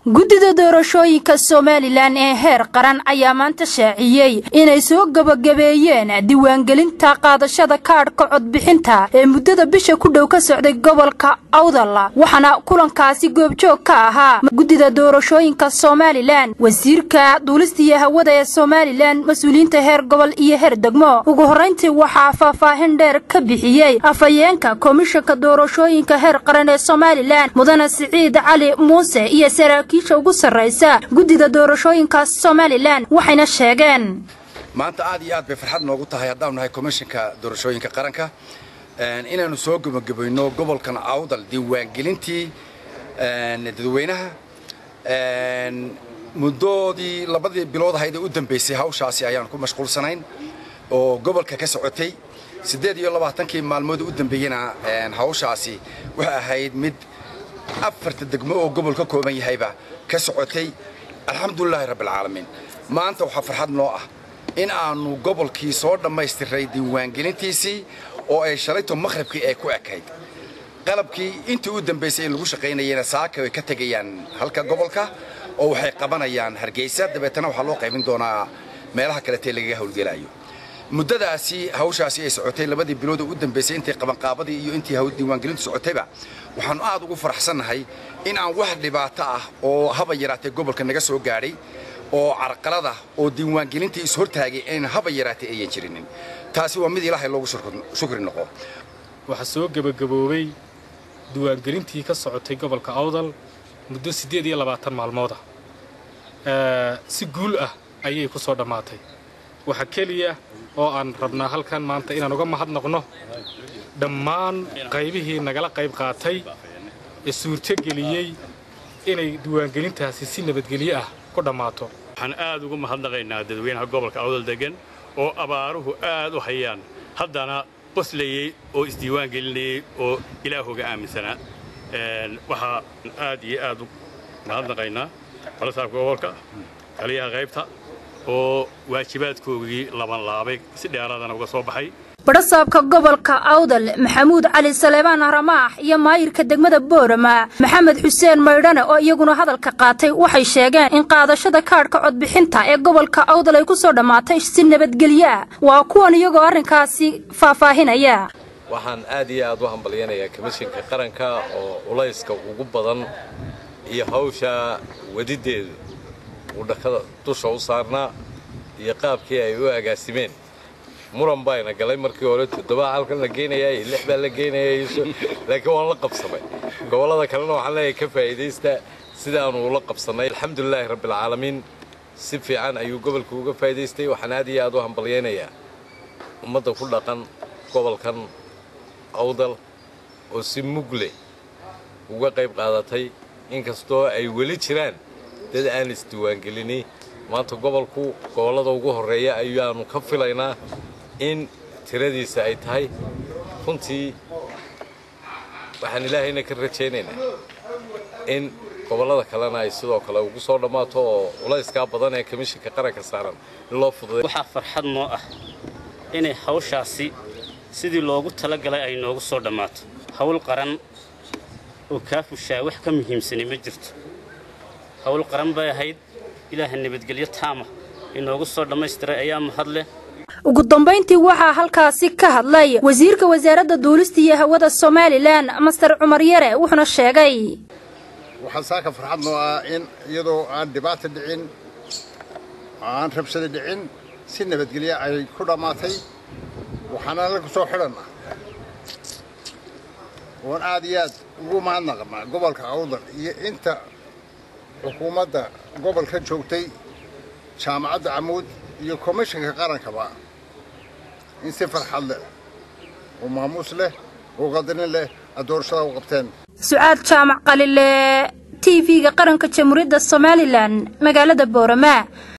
guddida doorashooyinka somalilan ee heer qaran ayaa maanta shaaciyey inay soo gebagabeeyeen diiwaangelinta qaadashada kaadhka codbixinta ee muddada bisha ku dhow ka socday gobolka awdal waxaana kulankaasi goobjoog ka ahaa guddida doorashooyinka somalilan wasiirka duulistiiyo hawada ee somalilan mas-uuliyiinta heer gobol iyo heer degmo ugu horrayntii waxaa faahfaahin dheer ka bixiyey afhayeenka komishanka doorashooyinka heer qaran ee somalilan mudane siciid cali muuse iyo saraakiisha ugu sarraysa guddida doorashooyinka somalilan waxayna sheegeen maanta aad iyo aad bay farxad noogu tahay haddaanu nahay komishanka doorashooyinka qaranka inaannu soo gebagabayno gobolkan awdal diiwaangelintii dadweynaha muddoodii labadii bilood ahayd ee u dambaysay hawshaasi ayaan ku mashquulsanayn oo gobolka ka socotay siddeed iyo labaatankii maalmood u dambeeyena hawshaasi waxay ahayd mid afarta degmo oo gobol ka kooban yahayba ka socotay alxamdulilaahi rabbialcaalamiin maanta waxaa farxad noo ah in aannu gobolkii soo dhammaystiray diiwaangelintiisii oo ay shalayto makhribkii ay ku ekayd qalabkii intii u dambaysay in lagu shaqaynayena saaka way ka tegayaan halka gobolka oo waxay qabanayaan hargeysa dabeetana waxaa loo qaybin doonaa meelaha kaletee lagaga howlgelaayo muddadaasi hawshaasi ay socotay labadii bilood oo u dambaysay intay qabanqaabadii iyo intii diiwaangelintu socotayba waxaannu aad ugu faraxsannahay in aan wax dhibaato ah oo haba yaraatee gobolka naga soo gaadhay oo carqalada oo diiwaangelintii ishortaagay ayna haba yaraatee ayan jirinin taasi waa mid ilaahay loogu shukri noqo waxaa soo gebagaboobay diiwaangelintii ka socotay gobolka awdal muddo siddeed iyo labaatan maalmooda si guul ah ayay ku soo dhammaatay waxa keliya oo aan rabnaa halkan maanta inaan uga mahadnaqno dhammaan qaybihii nagala qayb qaatay ee suurtogeliyey inay diiwaangelintaasi si nabadgelyo ah ku dhammaato waxaan aad ugu mahadnaqaynaa dadweynaha gobolka awdal degan oo abaaruhu aad u hayaan haddana qoslayey oo isdiiwaan gelinayey oo ilaahooga aaminsanaa waxaan aad iyo aad u mahadnaqaynaa balasaabka gobolka taliyaha qaybta oo waajibaadkoogii labanlaabay si dheeraadana uga soo baxay badhasaabka gobolka awdal maxamuud cali saleebaan ramaax iyo maayirka degmada boorama maxamed xuseen maydhane oo iyaguna hadalka qaatay waxay sheegeen in qaadashada kaadhka codbixinta ee gobolka awdal ay ku soo dhammaatay si nabadgelyo ah waa kuwan iyagoo arrinkaasi faahfaahinaya waxaan aad iyo aad u hambalyanayaa komishinka qaranka oo culayska ugu badan iyo hawsha wadiddeedu uu dhakada dusha u saarnaa iyo qaabkii ay u agaasimeen muran bayna galay markii hore toddobaa halkan la geenayaa iyo lix baa la geenayaa laakiin waan la qabsamay gobollada kalena waxaan leeyahay ka faa'iidaysta sidaanu ula qabsannay alxamdulilaahi rabbialcaalamiin si fiican ayuu gobolka uga faa'idaystay waxaan aad iyo aad u hambalyaynayaa ummadda ku dhaqan gobolkan awdal oo si mugle uga qayb qaadatay inkastoo ay weli jiraan dad aan isdiiwaangelini maanta gobolku gobollada ugu horreeya ayaannu ka filaynaa in tiradiisa ay tahay runtii waxaan ilaahayna ka rajaynaynaa in gobollada kalena ay sidoo kale ugu soo dhammaato oo culayskaa badan ee komishinka qaranka saaran in loo fududay waxaa farxad noo ah inay hawshaasi sidii loogu talagalay ay noogu soo dhammaato hawl qaran oo kaa fushaa wax ka muhiimsani ma jirto hawl qaran bay ahayd ilaaha nabadgelyo taama inoogu soo dhammaystiray ayaa mahad leh ugu dambayntii waxaa halkaasi ka hadlay wasiirka wasaaradda duulista iyo hawada somalilan master cumar yare wuxuuna sheegay waxaa saaka farxad noo ah in iyadoo aan dhibaata dhicin aan rabshada dhicin si nabadgelyo ay ku dhammaatay waxaana lagu soo xidhanna oon aad iyo aad ugu mahadnaqnaa gobolka awdal iyo inta xukuumadda gobolka joogtay jaamacadda camuud iyo komishinka qarankaba in si farxad leh oo maamuus leh oo qadarin leh aad doorashada u qabteen sucaad jaamac qalile t v-ga qaranka jamhuuriyadda somalilan magaalada boorama